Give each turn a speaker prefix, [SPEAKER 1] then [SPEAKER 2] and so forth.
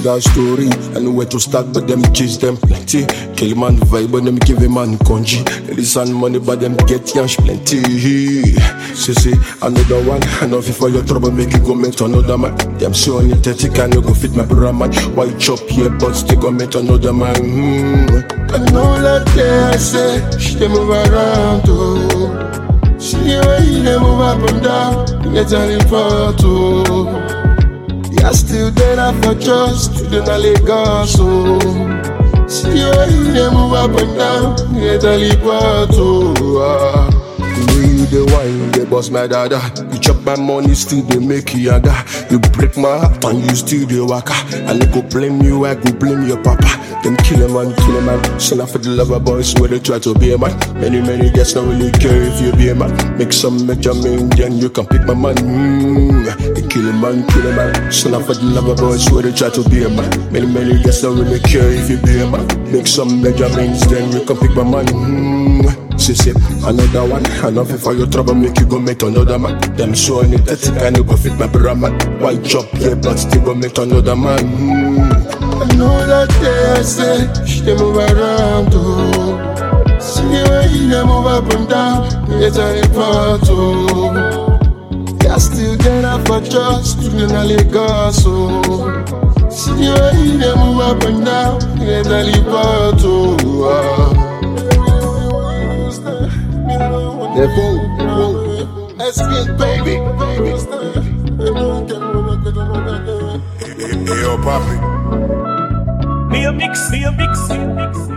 [SPEAKER 1] got story. I know where to start, but them chase them plenty. Kill man vibe, but them give a man congee. Ladies and money, but them get yash plenty. See, see, another one. I know if for your trouble, make you go meet another man. Them say on your 30 can you go fit my brother man. Why chop here, but still go meet another man. Hmm. I know that day I say, she dey move around, oh. See the way you dey move up and down, you get a photo. Yeah, still there I for trust, you don't Lagos, oh. See the way you dey move up and down, you get a photo. Ah. The way you dey wine, you dey boss my dada. You chop my money, still dey make you yaga. You break my heart and you still dey waka. I no go blame you, I go blame your papa. Them kill a man, kill a man. Son of the lover boys where they try to be a man. Many, many guys don't really care if you be a man. Make some major man, then you can pick my man. Mm. They kill a man, kill a man. Son of the lover boys where they try to be a man. Many, many guys don't really care if you be a man. Make some major means, then you can pick my man. Mm. See, see, another one, enough for your trouble, make you go meet another man. Them show any dirty kind of go fit my brother man. White chop, yeah, but still go meet another man. Mm. I know that day I say, she dey move around, oh. See the way you dey move up and down, you get a report, oh. Yeah, still get up for trust, you in Lagos, oh. See the way you dey move up and down, you get a report, oh. Ah. Espin baby,
[SPEAKER 2] Hey, yo, papi.
[SPEAKER 3] Me a mix, me a mix, me a mix.